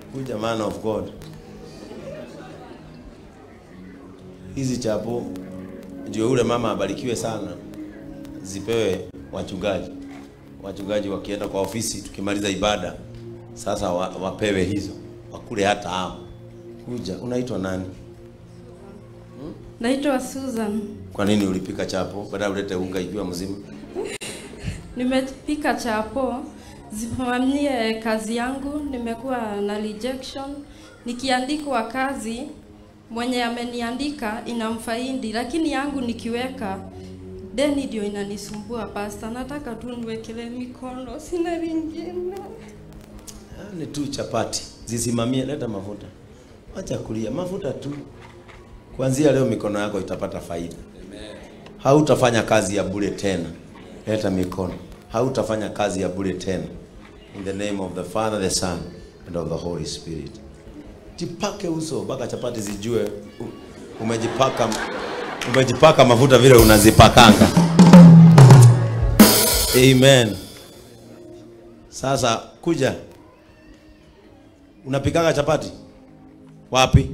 Kuja man of God. Hizi chapo ndio ule mama abarikiwe sana, zipewe wachungaji. Wachungaji wakienda kwa ofisi, tukimaliza ibada sasa wa, wapewe hizo wakule hata hao. Kuja, unaitwa nani? Naitwa Susan. Kwa nini ulipika chapo baada ulete unga ikiwa mzima? Nimepika chapo zisimamie kazi yangu. Nimekuwa na rejection, nikiandikwa kazi mwenye ameniandika inamfaidi, lakini yangu nikiweka deni ndio inanisumbua. Pasta, nataka tu niwekele mikono, sina lingine. Ah, Ni tu chapati zisimamie, leta mafuta, acha kulia, mafuta tu. Kuanzia leo mikono yako itapata faida. Hautafanya kazi ya bure tena. Leta mikono, hautafanya kazi ya bure tena. In the name of the Father, the Son and of the Holy Spirit. Jipake uso mpaka chapati zijue u- umejipaka umejipaka mafuta vile unazipakanga. Amen. Sasa kuja, unapikaga chapati wapi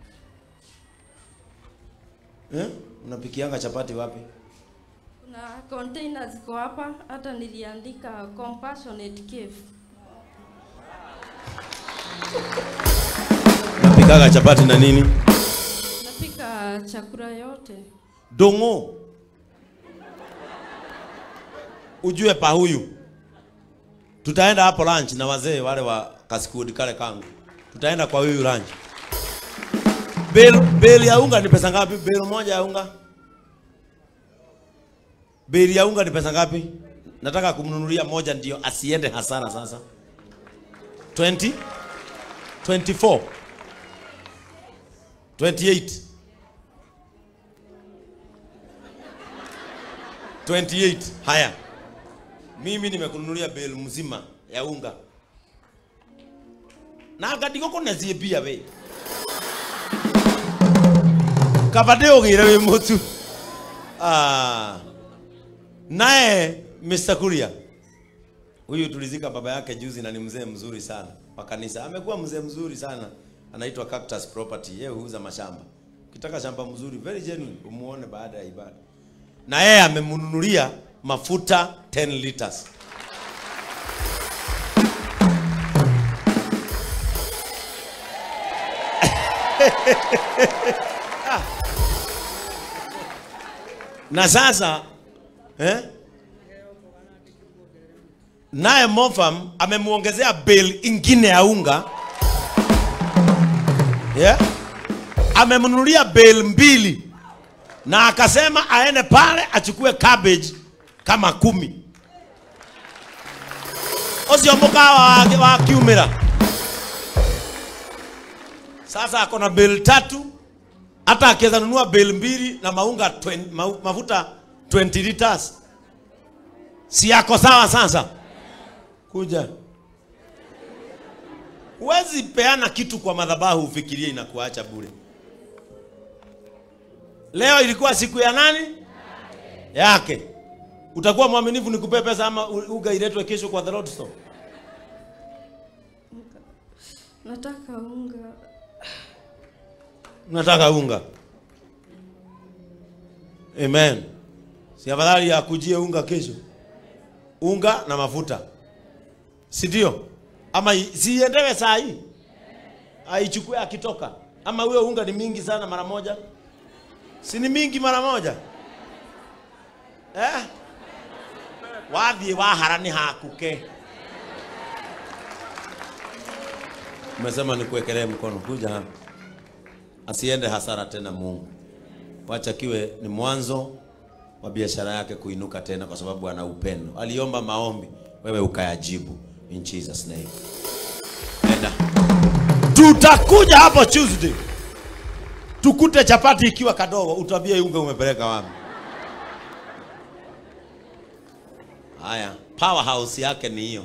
eh? Unapikianga chapati wapi? Kuna container ziko hapa, hata niliandika compassionate cave. Unapikaga chapati na nini? Napika chakula yote. Dongo. Ujue pa huyu. Tutaenda hapo lunch na wazee wale wa kasikudi kale kangu. Tutaenda kwa huyu lunch. Bill, bill ya unga ni pesa ngapi? Bill moja ya unga. Bill ya unga ni pesa ngapi? Nataka kumnunulia moja ndio asiende hasara sasa. 20 24 28 28 haya mimi nimekununulia bel mzima ya unga na gadigoko nazie bia we kabade ogire we mutu ah naye Mr. Kuria huyu tulizika baba yake juzi na ni mzee mzuri sana wa kanisa amekuwa mzee mzuri sana anaitwa Cactus Property yeye huuza mashamba ukitaka shamba mzuri very genuine umuone baada ya ibada na yeye amemnunulia mafuta 10 liters. na sasa eh? naye Mofam amemuongezea bill ingine ya unga yeah? amemnunulia bill mbili na akasema aende pale achukue cabbage kama kumi ucio mukawa wa, wa kiumira sasa ako na bill tatu hata akiweza nunua bill mbili na maunga 20, ma, mafuta 20 liters si yako sawa sasa kuja huwezi peana kitu kwa madhabahu ufikirie inakuacha bure Leo ilikuwa siku ya nani? Yake. Utakuwa mwaminifu nikupe pesa ama u- uga iletwe kesho kwa the Lord store? Nataka unga. Nataka unga. Amen. Si afadhali akujie unga kesho. Unga na mafuta. Si ndio? Ama i- siendewe saa hii. Aichukue akitoka. Ama huyo unga ni mingi sana mara moja. Si ni mingi mara moja? Eh? Wathiĩ wahara nĩ hakuke. Umesema nikuwekelee mkono, kuja hapa. Asiende hasara tena Mungu. Wacha kiwe ni mwanzo wa biashara yake kuinuka tena kwa sababu ana upendo. Aliomba maombi, wewe ukayajibu in Jesus name. Enda. Tutakuja hapo Tuesday. Tukute chapati ikiwa kadogo, utambie unga umepeleka wapi. Haya, powerhouse yake ni hiyo.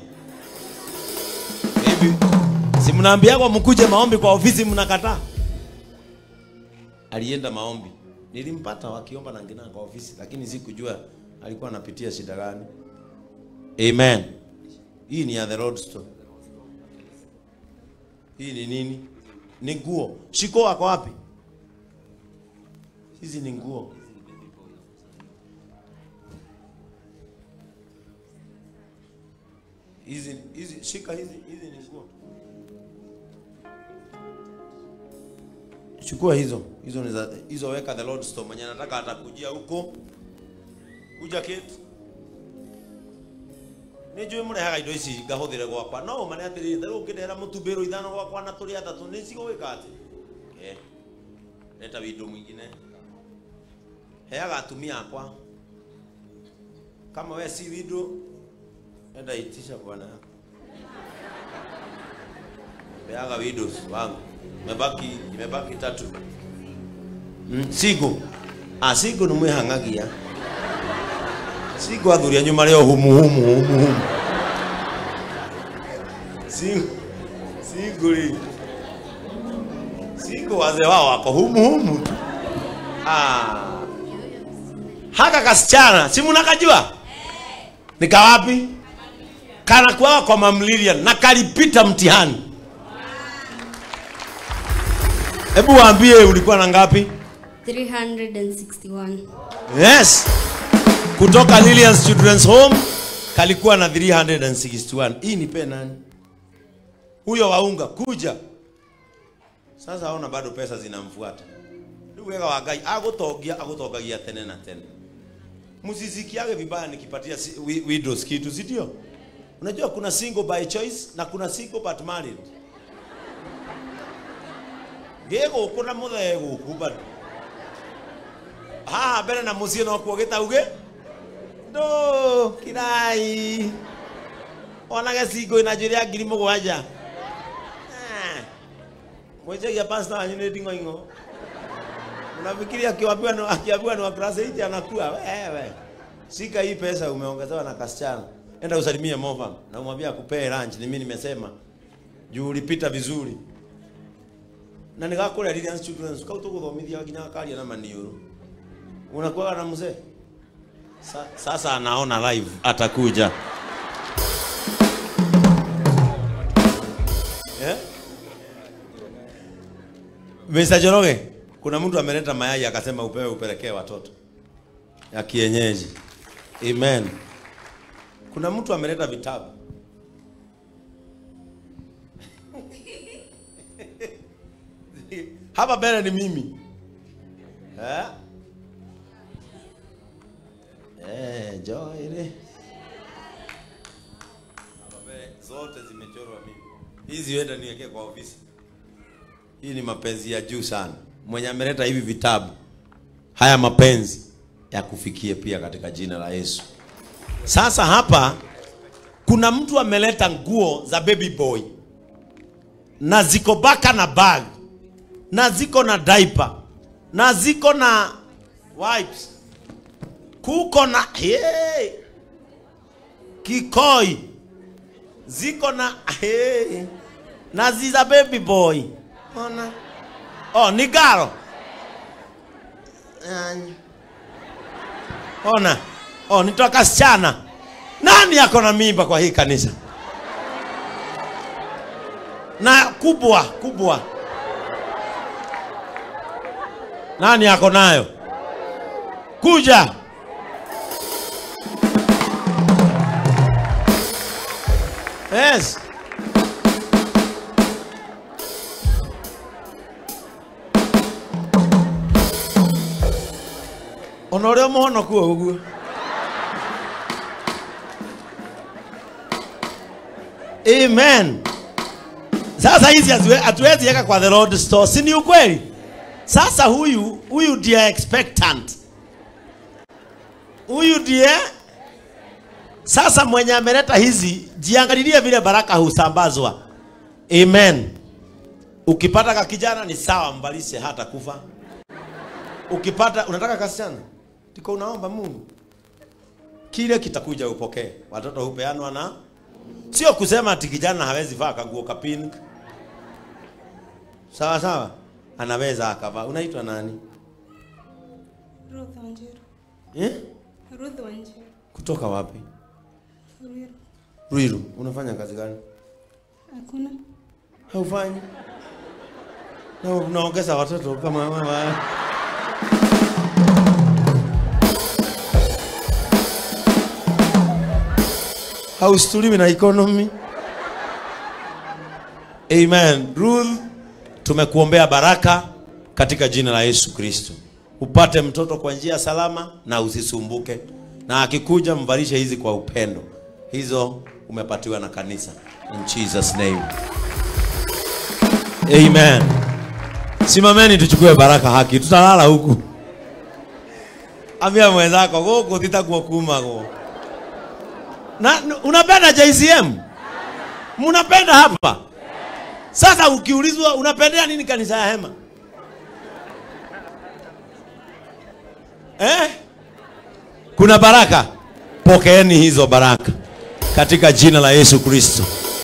Hivi si mnaambiagwa mkuje maombi kwa ofisi mnakataa? Alienda maombi. Nilimpata wakiomba na ngina kwa ofisi, lakini sikujua alikuwa anapitia shida gani. Amen. Hii ni ya the road store. Hii ni nini? Ni nguo. Shiko wako wapi? Hizi ni nguo. Hizi hizi shika hizi hizi ni nguo. Chukua hizo. Hizo ni za hizo weka the Lord store. Mwenye anataka atakujia huko. Kuja kit. Nĩnjũĩ mũrehaga indo ici ngahũthĩre gwakwa no ũmane atĩrĩrĩ therũ ũngĩndehera mũtumbĩro ithano gwakwa na tũrĩ atatũ nĩ cigũgĩka atĩ Eh, leta wĩndũ mwingine heaga atumia akwa kama we si windo enda itisha bwana yako peaga widows wangu imebaki imebaki tatu mm, sigo ah sigo nimwihang'agia sigo athuria nyuma leo humu humu humu humu sigo sigo ri sigo wazee wao wako humu humu tu. ah haka kasichana si mnakajua nikawapi kanakuwa kwa mamlilian na kalipita mtihani hebu waambie ulikuwa na ngapi 361 yes kutoka Lilian's Children's Home kalikuwa na 361 hii ni pe nani huyo waunga kuja sasa aona bado pesa zinamfuata ndugu wega wa Ngai agutongia agutongagia tene na tene msisikiage vibaya nikipatia si- wi- widows kitu si ndio unajua kuna single by choice na kuna single but married gĩgũkũ na mũthee gũkũ bado haha mbere na mũciĩ no kuo gĩtauge ndũ kirai onage cingũ ĩna njuĩrĩ ya ngiri mũgwanja Ah, mwenjagia pasta wanyu nĩ nding'oing'o unafikiri akiambiwa ni akiambiwa ni wa class 8 anakuwa wewe shika hii pesa umeongezewa na kasichana enda usalimie Movam na umwambie akupee lunch ni mimi nimesema juu ulipita vizuri na nigakũrĩa Lilian's Children's kau tũgũthomithia nginya akaria na maniũrũ unakuwa na mzee Sa, sasa anaona live atakuja yeah? Mr. Joroge, kuna mtu ameleta mayai akasema upewe upelekee watoto ya kienyeji. Amen. Kuna mtu ameleta vitabu. Hapa mbele ni mimi. Eh? Eh, Joy ile. Hapa mbele zote zimechorwa mimi. Hizi wenda niwekee kwa ofisi. Hii ni mapenzi ya juu sana. Mwenye ameleta hivi vitabu, haya mapenzi ya kufikie pia katika jina la Yesu. Sasa hapa kuna mtu ameleta nguo za baby boy na ziko baka na bag na ziko na diaper na ziko na wipes, kuko na hey, kikoi ziko na hey, na ziza baby boy ona oh ni garo Ay. ona oh nitoka sichana nani ako na mimba kwa hii kanisa na kubwa kubwa nani ako nayo kuja yes ona ũrĩa mũhonoku o ũguo amen sasa hizi haziwe- hatuwezi weka kwa the Lord store si ni ukweli sasa huyu huyu ndiye expectant huyu ndiye sasa mwenye ameleta hizi jiangalilie vile baraka husambazwa amen ukipata ka kijana ni sawa mbalishe hata kufa ukipata unataka kasichana tiko unaomba mungu kile kitakuja upokee watoto hupeanwa na sio kusema ati kijana hawezi vaa kanguo ka pink sawa sawa anaweza akavaa unaitwa nani Ruth Wanjiru. eh? Ruth Wanjiru. kutoka wapi Ruiru. ruiru unafanya kazi gani Hakuna. haufanyi na unaongeza watoto kama mama haustuliwi na economy amen ruth tumekuombea baraka katika jina la yesu kristo upate mtoto kwa njia salama na usisumbuke na akikuja mvalishe hizi kwa upendo hizo umepatiwa na kanisa in jesus name amen simameni tuchukue baraka haki tutalala huku ambia mwenzako guku titakuwa kumagwo na n- unapenda jcm mnapenda hapa sasa ukiulizwa unapendea nini kanisa ya hema eh? kuna baraka pokeeni hizo baraka katika jina la yesu kristo